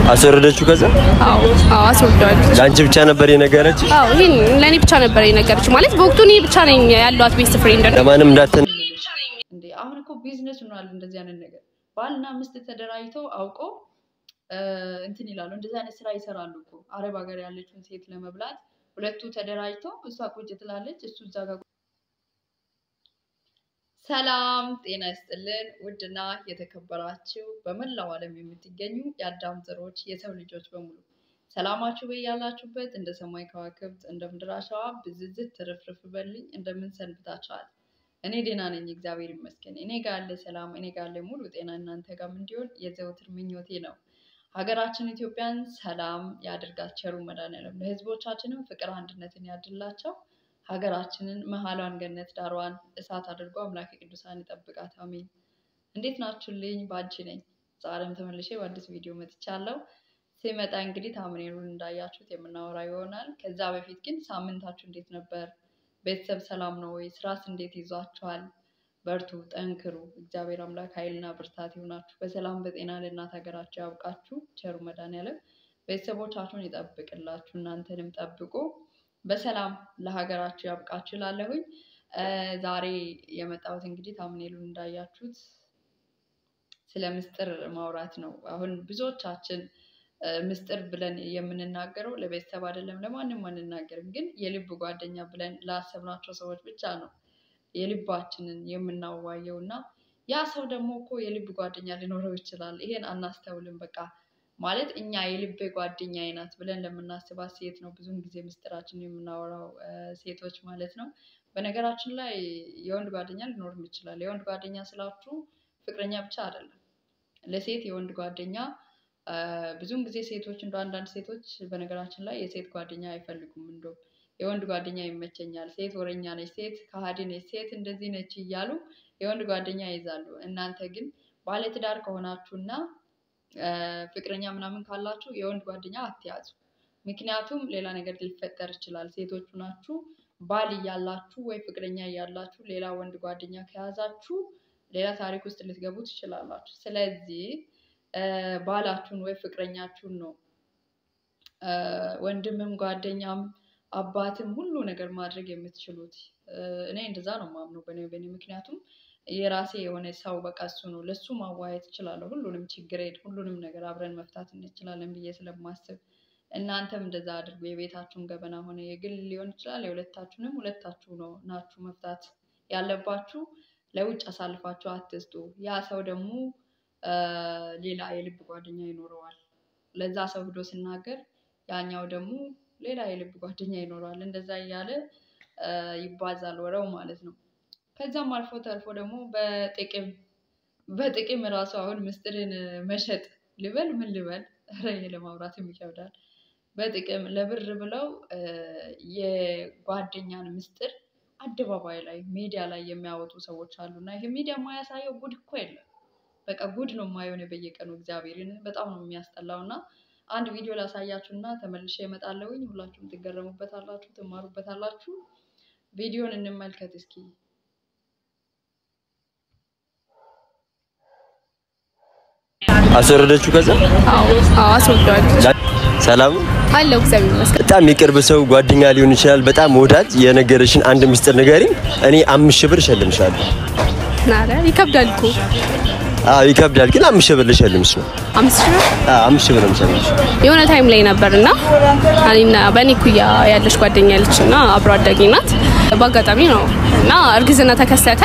አስወረደችው ከዛ አዎ አዎ አስወርደዋለች። ለአንቺ ብቻ ነበር የነገረች አዎ ይሄን ለእኔ ብቻ ነበር የነገረች። ማለት በወቅቱ እኔ ብቻ ነኝ ያሏት ቤስት ፍሬንድ ነው። ለማንም እንዳትን እንዴ አሁን እኮ ቢዝነስ ሆኗል። እንደዚህ አይነት ነገር ባልና ሚስት ተደራጅተው አውቆ እንትን ይላሉ። እንደዚህ አይነት ስራ ይሰራሉ እኮ አረብ ሀገር ያለችውን ሴት ለመብላት ሁለቱ ተደራጅተው እሷ ቁጭ ትላለች፣ እሱ እዛ ጋር ሰላም ጤና ይስጥልን። ውድና የተከበራችሁ በመላው ዓለም የምትገኙ የአዳም ዘሮች የሰው ልጆች በሙሉ ሰላማችሁ በያላችሁበት እንደ ሰማይ ከዋክብት እንደ ምድር አሸዋ ብዝዝት ትርፍርፍ በልኝ። እንደምን ሰንብታችኋል? እኔ ደህና ነኝ፣ እግዚአብሔር ይመስገን። እኔ ጋር ያለ ሰላም፣ እኔ ጋር ያለ ሙሉ ጤና እናንተ ጋርም እንዲሆን የዘወትር ምኞቴ ነው። ሀገራችን ኢትዮጵያን ሰላም ያድርጋት ቸሩ መድኃኒዓለም። ለሕዝቦቻችንም ፍቅር አንድነትን ያድላቸው። ሀገራችንን መሀሏን ገነት ዳሯን እሳት አድርጎ አምላክ ቅዱሳን ይጠብቃት። አሜን። እንዴት ናችሁልኝ? ባንቺ ነኝ። ዛሬም ተመልሼ በአዲስ ቪዲዮ መጥቻለሁ። ሲመጣ እንግዲህ ታምኔሉን እንዳያችሁት የምናወራ ይሆናል። ከዛ በፊት ግን ሳምንታችሁ እንዴት ነበር? ቤተሰብ ሰላም ነው ወይ? ስራስ እንዴት ይዟችኋል? በርቱ፣ ጠንክሩ። እግዚአብሔር አምላክ ኃይልና ብርታት ይሆናችሁ። በሰላም በጤና ለእናት ሀገራችሁ ያብቃችሁ። ቸሩ መድኃኒዓለም ቤተሰቦቻችሁን ይጠብቅላችሁ፣ እናንተንም ጠብቁ። በሰላም ለሀገራችሁ ያብቃችሁ እላለሁኝ። ዛሬ የመጣሁት እንግዲህ ታምኔሉን እንዳያችሁት ስለ ምስጢር ማውራት ነው። አሁን ብዙዎቻችን ምስጢር ብለን የምንናገረው ለቤተሰብ አይደለም፣ ለማንም አንናገርም። ግን የልብ ጓደኛ ብለን ላሰብናቸው ሰዎች ብቻ ነው የልባችንን የምናዋየው እና ያ ሰው ደግሞ እኮ የልብ ጓደኛ ሊኖረው ይችላል። ይሄን አናስተውልም። በቃ ማለት እኛ የልቤ ጓደኛዬ ናት ብለን ለምናስባት ሴት ነው ብዙውን ጊዜ ምስጢራችን የምናወራው ሴቶች ማለት ነው። በነገራችን ላይ የወንድ ጓደኛ ሊኖርም ይችላል። የወንድ ጓደኛ ስላችሁ ፍቅረኛ ብቻ አይደለም። ለሴት የወንድ ጓደኛ ብዙውን ጊዜ ሴቶች እንደ አንዳንድ ሴቶች በነገራችን ላይ የሴት ጓደኛ አይፈልጉም። እንደውም የወንድ ጓደኛ ይመቸኛል፣ ሴት ወረኛ ነች፣ ሴት ከሃዲ ነች፣ ሴት እንደዚህ ነች እያሉ የወንድ ጓደኛ ይይዛሉ። እናንተ ግን ባለትዳር ከሆናችሁና ፍቅረኛ ምናምን ካላችሁ የወንድ ጓደኛ አትያዙ። ምክንያቱም ሌላ ነገር ሊፈጠር ይችላል። ሴቶቹ ናችሁ ባል እያላችሁ ወይ ፍቅረኛ እያላችሁ ሌላ ወንድ ጓደኛ ከያዛችሁ ሌላ ታሪክ ውስጥ ልትገቡ ትችላላችሁ። ስለዚህ ባላችሁን ወይ ፍቅረኛችሁን ነው ወንድምም ጓደኛም አባትም ሁሉ ነገር ማድረግ የምትችሉት። እኔ እንደዛ ነው ማምነው በኔ በኔ ምክንያቱም የራሴ የሆነ ሰው በቃ እሱ ነው ለሱ ማዋየት እችላለሁ። ሁሉንም ችግር ሁሉንም ነገር አብረን መፍታት እንችላለን ብዬ ስለማስብ እናንተም እንደዛ አድርጉ። የቤታችሁን ገበና ሆነ የግል ሊሆን ይችላል። የሁለታችሁንም ሁለታችሁ ነው ናችሁ መፍታት ያለባችሁ። ለውጭ አሳልፋችሁ አትስጡ። ያ ሰው ደግሞ ሌላ የልብ ጓደኛ ይኖረዋል። ለዛ ሰው ሂዶ ሲናገር ያኛው ደግሞ ሌላ የልብ ጓደኛ ይኖረዋል። እንደዛ እያለ ይባዛል ወረው ማለት ነው። ከዛም አልፎ ተርፎ ደግሞ በጥቅም በጥቅም እራሱ አሁን ምስጢርን መሸጥ ልበል ምን ልበል፣ ኧረ ይሄ ለማውራትም ይከብዳል። በጥቅም ለብር ብለው የጓደኛን ምስጢር አደባባይ ላይ ሚዲያ ላይ የሚያወጡ ሰዎች አሉ። እና ይሄ ሚዲያ የማያሳየው ጉድ እኮ የለም። በቃ ጉድ ነው የማየው እኔ በየቀኑ እግዚአብሔርን በጣም ነው የሚያስጠላው። እና አንድ ቪዲዮ ላሳያችሁ እና ተመልሼ እመጣለሁኝ። ሁላችሁም ትገረሙበታላችሁ፣ ትማሩበታላችሁ። ቪዲዮን እንመልከት እስኪ። አስወረደችው ከዛ አዎ አዎ አስወርደዋለች። ሰላም አለው እግዚአብሔር ይመስገን። በጣም የቅርብ ሰው ጓደኛ ሊሆን ይችላል። በጣም ወዳጅ የነገረሽን አንድ ምስጢር ንገሪኝ። እኔ አምስት ሺህ ብር እሸልምሻለሁ። ኧረ ይከብዳል እኮ አዎ ይከብዳል፣ ግን አምስት ሺህ ብር ልሸልምሽ ነው። አምስት ሺህ ብር አዎ አምስት ሺህ ብር ልሸልምሽ። የሆነ ታይም ላይ ነበርና እኔና በእኔ ኩያ ያለች ጓደኛ ያለች እና አብሮ አዳጊ ናት። በአጋጣሚ ነው እና እርግዝና ተከሰተ።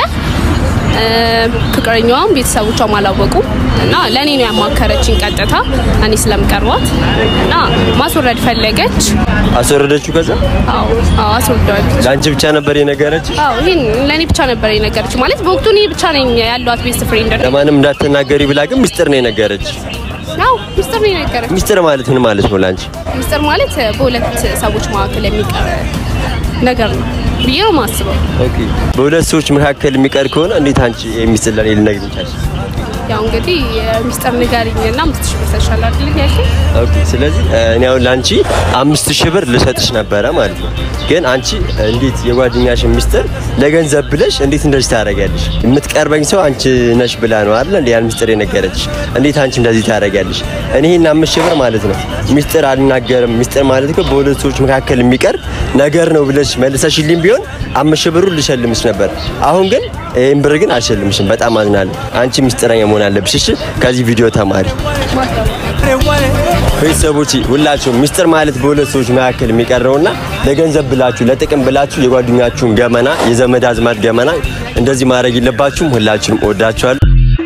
ፍቅረኛዋም ቤተሰቦቿም አላወቁም እና ለእኔ ነው ያማከረችኝ ቀጥታ እኔ ስለምቀርባት እና ማስወረድ ፈለገች። አስወረደችው ከዛ አዎ አዎ አስወርደዋለች። ለአንቺ ብቻ ነበር የነገረች። አዎ ይሄን ለእኔ ብቻ ነበር የነገረች። ማለት በወቅቱ እኔ ብቻ ነኝ ያሏት ቤስት ፍሬንድ ነው። ለማንም እንዳትናገሪ ብላ ግን ምስጢር ነው የነገረች። አዎ ሚስጥር ነው የነገረች። ምስጢር ማለት ምን ማለት ነው ላንቺ? ሚስጥር ማለት በሁለት ሰዎች መካከል የሚቀር ነገር ነው ብዬ ነው የማስበው። ኦኬ። በሁለት ሰዎች መካከል የሚቀር ከሆነ እንዴት አንቺ የሚስጥር ለኔ ልነግሪኝ ቻልሽ? ያው እንግዲህ ሚስጥር ንገሪኝ እና አምስት ሺህ ብር ሰጥሻለሁ አይደል ያልከኝ? ኦኬ። ስለዚህ እኔ አሁን ለአንቺ አምስት ሺህ ብር ልሰጥሽ ነበረ ማለት ነው። ግን አንቺ እንዴት የጓደኛሽን ሚስጥር ለገንዘብ ብለሽ እንዴት እንደዚህ ታደርጊያለሽ? የምትቀርበኝ ሰው አንቺ ነሽ ብላ ነው አይደል እንዴ ያን ሚስጥር የነገረችሽ? እንዴት አንቺ እንደዚህ ታደርጊያለሽ? እኔ ይሄን አምስት ሺህ ብር ማለት ነው ሚስጥር አልናገርም። ሚስጥር ማለት እኮ በሁለት ሰዎች መካከል የሚቀር ነገር ነው ብለሽ መልሰሽልኝ ቢሆን አምስት ሺህ ብሩን ልሸልምሽ ነበር። አሁን ግን ይሄን ብር ግን አልሸልምሽም። በጣም አዝናለሁ። አንቺ ሚስጥረኛ መሆን አለብሽ። እሺ፣ ከዚህ ቪዲዮ ተማሪ። ቤተሰቦች ሁላችሁም ሚስጥር ማለት በሁለት ሰዎች መካከል የሚቀረውና ለገንዘብ ብላችሁ ለጥቅም ብላችሁ የጓደኛችሁን ገመና የዘመድ አዝማድ ገመና እንደዚህ ማድረግ የለባችሁም። ሁላችሁም እወዳችኋለሁ።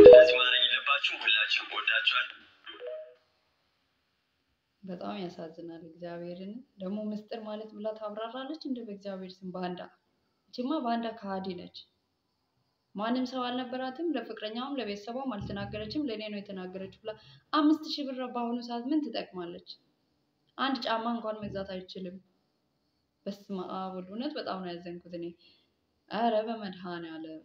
በጣም ያሳዝናል። እግዚአብሔርን ደግሞ ምስጢር ማለት ብላ ታብራራለች እንደ በእግዚአብሔር ስም ባንዳ። እችማ ባንዳ ከሃዲ ነች። ማንም ሰው አልነበራትም። ለፍቅረኛውም ለቤተሰቧም አልተናገረችም። ለእኔ ነው የተናገረችው ብላ አምስት ሺህ ብር በአሁኑ ሰዓት ምን ትጠቅማለች? አንድ ጫማ እንኳን መግዛት አይችልም። በስመ አብ ወልድ። እውነት በጣም ነው ያዘንኩት እኔ። ኧረ በመድኃኔዓለም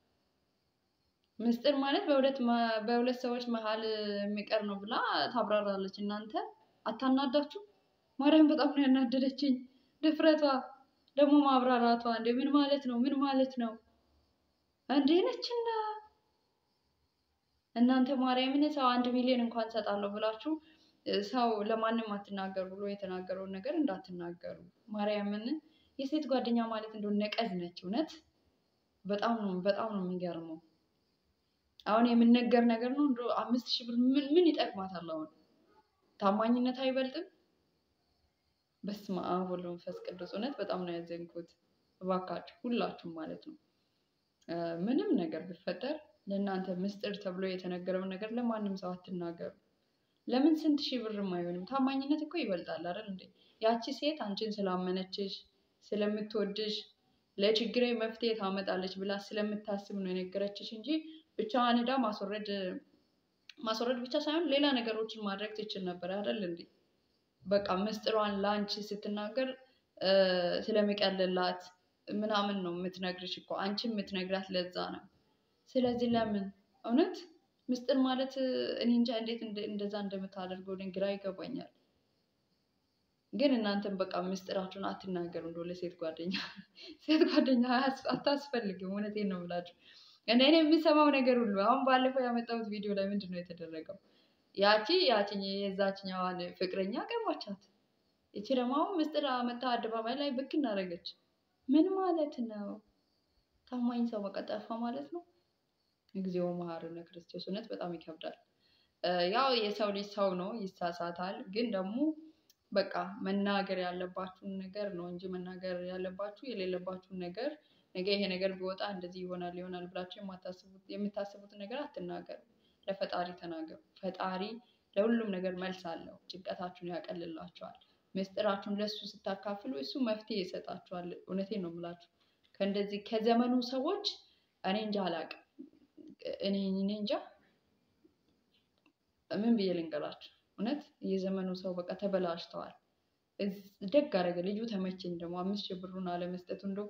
ምስጢር ማለት በሁለት መ- በሁለት ሰዎች መሀል የሚቀር ነው ብላ ታብራራለች። እናንተ አታናዳችሁ? ማርያም በጣም ነው ያናደደችኝ። ድፍረቷ ደግሞ ማብራራቷ። እንዴ ምን ማለት ነው? ምን ማለት ነው? እንዴ ነችና እናንተ ማርያምን ሰው አንድ ሚሊዮን እንኳን ሰጣለሁ ብላችሁ እ፣ ሰው ለማንም አትናገሩ ብሎ የተናገረውን ነገር እንዳትናገሩ። ማርያምን የሴት ጓደኛ ማለት እንደው ነቀዝ ነች። እውነት በጣም ነው በጣም ነው የሚገርመው። አሁን የምነገር ነገር ነው። እንደው አምስት ሺህ ብር ምን ምን ይጠቅማታል? አሁን ታማኝነት አይበልጥም? በስመ አብ ወወልድ ወመንፈስ ቅዱስ። እውነት በጣም ነው ያዘንኩት። እባካችሁ ሁላችሁም ማለት ነው እ፣ ምንም ነገር ቢፈጠር ለእናንተ ምስጢር ተብሎ የተነገረውን ነገር ለማንም ሰው አትናገሩ። ለምን ስንት ሺህ ብርም አይሆንም። ታማኝነት እኮ ይበልጣል አይደል እንዴ? ያቺ ሴት አንቺን ስላመነችሽ ስለምትወድሽ ለችግሬ መፍትሄ ታመጣለች ብላ ስለምታስብ ነው የነገረችሽ እንጂ ብቻዋን ሄዳ ማስወረድ ማስወረድ ብቻ ሳይሆን ሌላ ነገሮችን ማድረግ ትችል ነበር አይደል እንዴ? በቃ ምስጢሯን ለአንቺ ስትናገር እ፣ ስለሚቀልላት ምናምን ነው የምትነግርሽ እኮ አንቺ የምትነግራት ለዛ ነው። ስለዚህ ለምን እውነት ምስጢር ማለት እ፣ እኔ እንጃ እንዴት እንደ- እንደዛ እንደምታደርገው እኔ ግራ ይገባኛል። ግን እናንተም በቃ ምስጢራችሁን አትናገሩ። እንደው ለሴት ጓደኛ ሴት ጓደኛ አያስ- አታስፈልግም። እውነቴን ነው ብላችሁ እኔ እኔ የምሰማው ነገር ሁሉ አሁን ባለፈው ያመጣሁት ቪዲዮ ላይ ምንድን ነው የተደረገው? ያቺ ያቺኝ የዛችኛዋን ፍቅረኛ ቀማቻት። ይቺ ደግሞ አሁን ምስጢር አመጣ አደባባይ ላይ ብቅ እናደረገች። ምን ማለት ነው? ታማኝ ሰው በቃ ጠፋ ማለት ነው። እግዚኦ መሐረነ ክርስቶስ። እውነት በጣም ይከብዳል። እ፣ ያው የሰው ልጅ ሰው ነው፣ ይሳሳታል። ግን ደግሞ በቃ መናገር ያለባችሁን ነገር ነው እንጂ መናገር ያለባችሁ የሌለባችሁን ነገር ነገ ይሄ ነገር ቢወጣ እንደዚህ ይሆናል ይሆናል ብላችሁ የማታስቡት የምታስቡትን ነገር አትናገሩ። ለፈጣሪ ተናገሩ። ፈጣሪ ለሁሉም ነገር መልስ አለው። ጭንቀታችሁን ያቀልላችኋል። ምስጢራችሁን ለእሱ ስታካፍሉ እሱ መፍትሄ ይሰጣችኋል። እውነቴን ነው የምላችሁ። ከእንደዚህ ከዘመኑ ሰዎች እኔ እንጃ አላውቅም። እኔ እኔ እንጃ ምን ብዬ ልንገራችሁ። እውነት የዘመኑ ሰው በቃ ተበላሽተዋል። እዝ- ደግ አደረገ ልጁ ተመቸኝ። ደግሞ አምስት ሺህ ብሩን አለመስጠቱ እንደው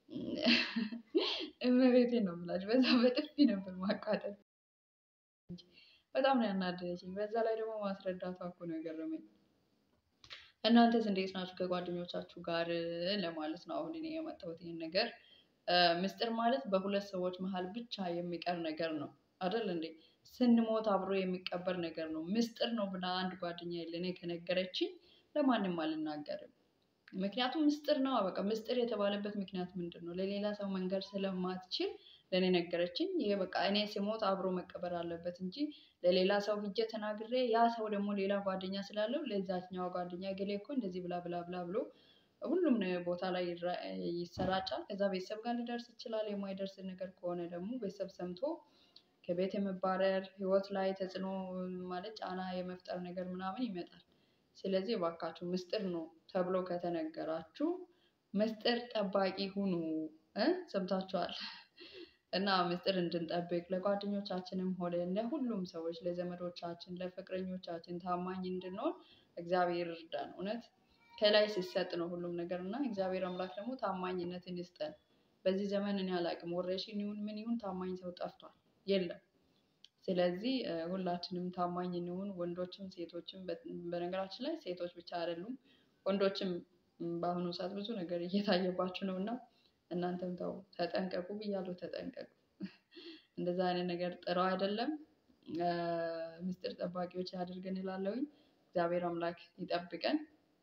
እመቤቴን ነው የምላችሁ። በዛ በጥፊ ነበር ማቃጠል። በጣም ነው ያናደደችኝ። በዛ ላይ ደግሞ ማስረዳቷ እኮ ነው የገረመኝ። እናንተስ እንዴት ናችሁ ከጓደኞቻችሁ ጋር ለማለት ነው አሁን እኔ የመጣሁት ይህን ነገር እ፣ ምስጢር ማለት በሁለት ሰዎች መሀል ብቻ የሚቀር ነገር ነው አይደል እንዴ? ስንሞት አብሮ የሚቀበር ነገር ነው። ምስጢር ነው ብላ አንድ ጓደኛ ለእኔ ከነገረችኝ ለማንም አልናገርም። ምክንያቱም ምስጢር ነው። በቃ ምስጢር የተባለበት ምክንያት ምንድን ነው? ለሌላ ሰው መንገድ ስለማትችል ለእኔ ነገረችኝ። ይሄ በቃ እኔ ስሞት አብሮ መቀበር አለበት እንጂ ለሌላ ሰው ሂጄ ተናግሬ ያ ሰው ደግሞ ሌላ ጓደኛ ስላለው ለዛችኛዋ ጓደኛ ገሌ እኮ እንደዚህ ብላ ብላ ብላ ብሎ ሁሉም ነ- ቦታ ላይ ይራ- ይሰራጫል። ከዛ ቤተሰብ ጋር ሊደርስ ይችላል። የማይደርስ ነገር ከሆነ ደግሞ ቤተሰብ ሰምቶ ከቤት የመባረር ህይወት ላይ ተጽዕኖ ማለት ጫና የመፍጠር ነገር ምናምን ይመጣል። ስለዚህ እባካችሁ ምስጢር ነው ተብሎ ከተነገራችሁ ምስጢር ጠባቂ ሁኑ እ ሰምታችኋል። እና ምስጢር እንድንጠብቅ ለጓደኞቻችንም ሆነ ለሁሉም ሰዎች ለዘመዶቻችን፣ ለፍቅረኞቻችን ታማኝ እንድንሆን እግዚአብሔር ይርዳን። እውነት ከላይ ሲሰጥ ነው ሁሉም ነገር እና እግዚአብሔር አምላክ ደግሞ ታማኝነትን ይስጠን። በዚህ ዘመን እኔ አላቅም ወረሽኝ ይሁን ምን ይሁን ታማኝ ሰው ጠፍቷል፣ የለም። ስለዚህ እ፣ ሁላችንም ታማኝ እንሁን፣ ወንዶችም ሴቶችም። በ- በነገራችን ላይ ሴቶች ብቻ አይደሉም ወንዶችም ም፣ በአሁኑ ሰዓት ብዙ ነገር እየታየባችሁ ነው እና እናንተም ተው ተጠንቀቁ ብያለሁ፣ ተጠንቀቁ። እንደዛ አይነት ነገር ጥረው አይደለም። እ፣ ምስጢር ጠባቂዎች ያድርገን እላለሁኝ። እግዚአብሔር አምላክ ይጠብቀን።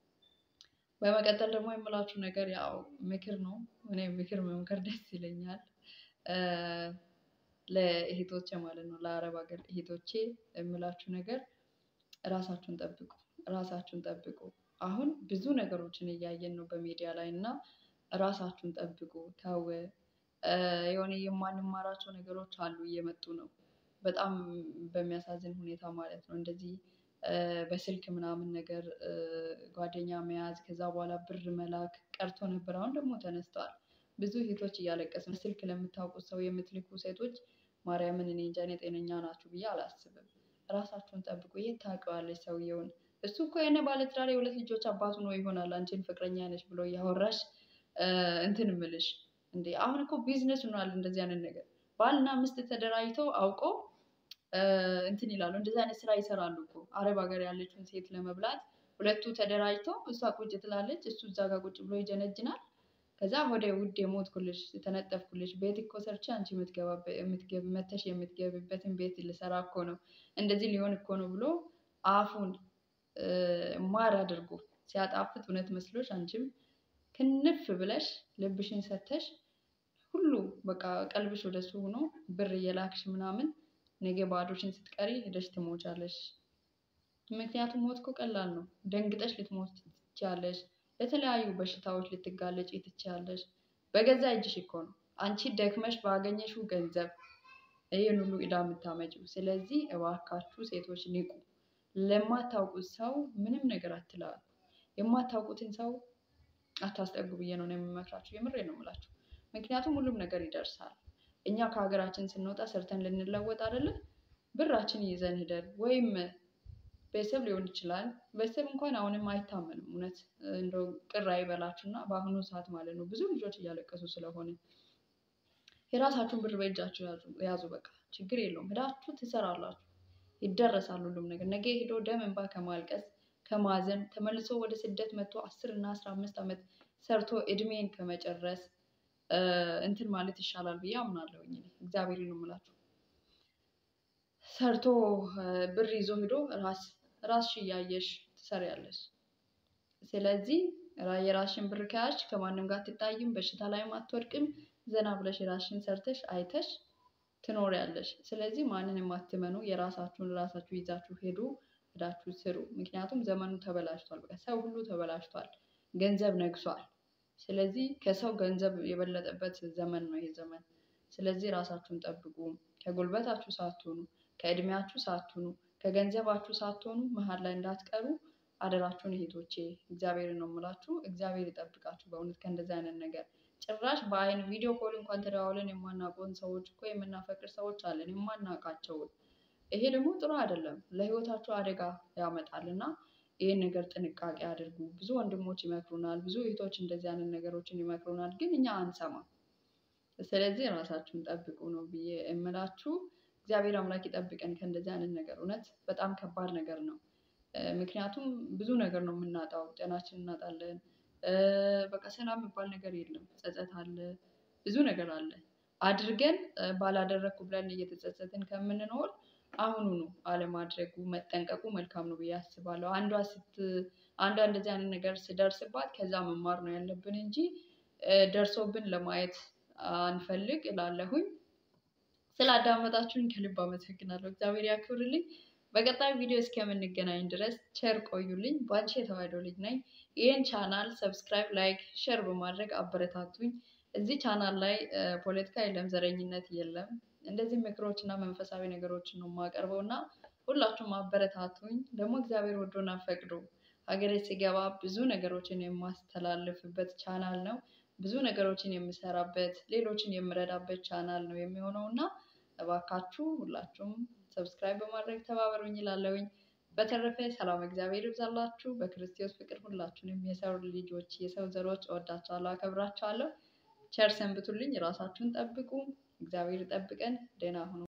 በመቀጠል ደግሞ የምላችሁ ነገር ያው ምክር ነው። እኔ ምክር መምከር ደስ ይለኛል እ፣ ለእህቶቼ ማለት ነው፣ ለአረብ ሀገር እህቶቼ የምላችሁ ነገር ራሳችሁን ጠብቁ፣ ራሳችሁን ጠብቁ። አሁን ብዙ ነገሮችን እያየን ነው በሚዲያ ላይ እና ራሳችሁን ጠብቁ። ተው እ፣ የሆነ የማንማራቸው ነገሮች አሉ እየመጡ ነው፣ በጣም በሚያሳዝን ሁኔታ ማለት ነው። እንደዚህ እ፣ በስልክ ምናምን ነገር እ፣ ጓደኛ መያዝ ከዛ በኋላ ብር መላክ ቀርቶ ነበር። አሁን ደግሞ ተነስተዋል። ብዙ እህቶች እያለቀሱ ነው። ስልክ ለምታውቁት ሰው የምትልኩ ሴቶች ማርያምን እኔ እንጃ እኔ ጤነኛ ናችሁ ብዬ አላስብም። ራሳችሁን ጠብቁ። የት ታውቂዋለሽ ሰውየውን? እሱ እኮ የሆነ ባለትዳር የሁለት ልጆች አባቱ ነው ይሆናል አንቺን ፍቅረኛ ነች ብሎ እያወራሽ እ፣ እንትን ምልሽ እንዴ! አሁን እኮ ቢዝነስ ሆኗል እንደዚህ አይነት ነገር። ባልና ሚስት ተደራጅተው አውቆ እ፣ እንትን ይላሉ። እንደዚህ አይነት ስራ ይሰራሉ እኮ አረብ ሀገር ያለችውን ሴት ለመብላት ሁለቱ ተደራጅተው እሷ ቁጭ ትላለች፣ እሱ እዛ ጋር ቁጭ ብሎ ይጀነጅናል። ከዛ ወደ ውድ የሞትኩልሽ የተነጠፍኩልሽ ቤት እኮ ሰርቼ አንቺ የምትገባበት- የምትገቢ መተሽ የምትገቢበትን ቤት ልሰራ እኮ ነው እንደዚህ ሊሆን እኮ ነው ብሎ አፉን እ፣ ማር አድርጎ ሲያጣፍጥ እውነት መስሎሽ አንቺም ክንፍ ብለሽ ልብሽን ሰተሽ ሁሉ በቃ ቀልብሽ ወደሱ ሆኖ ብር እየላክሽ ምናምን ነገ ባዶሽን ስትቀሪ ሄደሽ ትሞቻለሽ። ምክንያቱም ሞት እኮ ቀላል ነው። ደንግጠሽ ልትሞት ትችያለሽ። ለተለያዩ በሽታዎች ልትጋለጪ ትችያለሽ። በገዛ እጅሽ እኮ ነው አንቺ ደክመሽ ባገኘሽው ገንዘብ ይህን ሁሉ ዕዳ የምታመጪው። ስለዚህ እባካችሁ ሴቶች ንቁ። ለማታውቁት ሰው ምንም ነገር አትላሉ። የማታውቁትን ሰው አታስጠጉ ብዬ ነው እኔ የምመክራችሁ። የምሬ ነው የምላችሁ። ምክንያቱም ሁሉም ነገር ይደርሳል። እኛ ከሀገራችን ስንወጣ ሰርተን ልንለወጥ አይደለም ብራችን ይዘን ሂደን ወይም ቤተሰብ ሊሆን ይችላል። ቤተሰብ እንኳን አሁንም አይታመንም። እውነት እንደው ቅር አይበላችሁ እና በአሁኑ ሰዓት ማለት ነው ብዙ ልጆች እያለቀሱ ስለሆነ የራሳችሁን ብር በእጃችሁ ያዙ ያዙ። በቃ ችግር የለውም። ሄዳችሁ ትሰራላችሁ፣ ይደረሳል ሁሉም ነገር። ነገ ሄዶ ደም እንባ ከማልቀስ ከማዘን ተመልሶ ወደ ስደት መጥቶ አስር እና አስራ አምስት ዓመት ሰርቶ እድሜን ከመጨረስ እ፣ እንትን ማለት ይሻላል ብዬ አምናለሁኝ። እኔ እግዚአብሔርን ነው የምላችሁ። ሰርቶ እ፣ ብር ይዞ ሄዶ ራስ ራስሽ እያየሽ ትሰሪያለሽ። ስለዚህ ራ- የራስሽን ብር ከያዝሽ ከማንም ጋር አትጣይም፣ በሽታ ላይም አትወድቅም። ዘና ብለሽ የራስሽን ሰርተሽ አይተሽ ትኖሪያለሽ። ስለዚህ ማንንም አትመኑ። የራሳችሁን ራሳችሁ ይዛችሁ ሄዱ፣ ሄዳችሁ ስሩ። ምክንያቱም ዘመኑ ተበላሽቷል። በቃ ሰው ሁሉ ተበላሽቷል። ገንዘብ ነግሷል። ስለዚህ ከሰው ገንዘብ የበለጠበት ዘመን ነው ይሄ ዘመን። ስለዚህ ራሳችሁን ጠብቁ። ከጉልበታችሁ ሳትሆኑ፣ ከእድሜያችሁ ሳትሆኑ፣ ከገንዘባችሁ ሳትሆኑ መሀል ላይ እንዳትቀሩ አደራችሁን እህቶቼ። እግዚአብሔርን ነው የምላችሁ። እግዚአብሔር ይጠብቃችሁ በእውነት ከእንደዚህ አይነት ነገር ጭራሽ በአይን ቪዲዮ ኮል እንኳን ተደዋውለን የማናውቀውን ሰዎች እኮ የምናፈቅር ሰዎች አለን፣ የማናውቃቸውን። ይሄ ደግሞ ጥሩ አይደለም፣ ለህይወታችሁ አደጋ ያመጣል እና ይህን ነገር ጥንቃቄ አድርጉ። ብዙ ወንድሞች ይመክሩናል፣ ብዙ እህቶች እንደዚህ አይነት ነገሮችን ይመክሩናል፣ ግን እኛ አንሰማም። ስለዚህ ራሳችሁን ጠብቁ ነው ብዬ የምላችሁ። እግዚአብሔር አምላክ ይጠብቀን ከእንደዚህ አይነት ነገር። እውነት በጣም ከባድ ነገር ነው። እ፣ ምክንያቱም ብዙ ነገር ነው የምናጣው፣ ጤናችን እናጣለን። እ፣ በቃ ሰላም የሚባል ነገር የለም። ጸጸት አለ፣ ብዙ ነገር አለ። አድርገን እ፣ ባላደረግኩ ብለን እየተጸጸትን ከምንኖር አሁኑኑ አለማድረጉ መጠንቀቁ መልካም ነው ብዬ አስባለሁ። አንዷ ስት አንዷ እንደዚህ አይነት ነገር ስደርስባት ከዛ መማር ነው ያለብን እንጂ እ፣ ደርሶብን ለማየት አንፈልግ እላለሁኝ። ስላዳመጣችሁኝ ከልብ አመሰግናለሁ። እግዚአብሔር ያክብርልኝ። በቀጣይ ቪዲዮ እስከምንገናኝ ድረስ ቸር ቆዩልኝ። ባንቺ የተዋሕዶ ልጅ ነኝ። ይህን ቻናል ሰብስክራይብ፣ ላይክ፣ ሸር በማድረግ አበረታቱኝ። እዚህ ቻናል ላይ እ፣ ፖለቲካ የለም፣ ዘረኝነት የለም። እንደዚህ ምክሮች እና መንፈሳዊ ነገሮችን ነው የማቀርበው እና ሁላችሁም አበረታቱኝ። ደግሞ እግዚአብሔር ወዶና ፈቅዶ ሀገሬ ሲገባ ብዙ ነገሮችን የማስተላልፍበት ቻናል ነው። ብዙ ነገሮችን የምሰራበት ሌሎችን የምረዳበት ቻናል ነው የሚሆነው እና እባካችሁ ሁላችሁም ሰብስክራይብ በማድረግ ተባበሩኝ እላለሁኝ። በተረፈ ሰላም እግዚአብሔር ይብዛላችሁ። በክርስቶስ ፍቅር ሁላችሁንም የሰው ልጆች የሰው ዘሮች እወዳችኋለሁ፣ አከብራችኋለሁ። ቸር ሰንብቱልኝ። ራሳችሁን ጠብቁ። እግዚአብሔር ይጠብቀን። ደህና ሁኑ።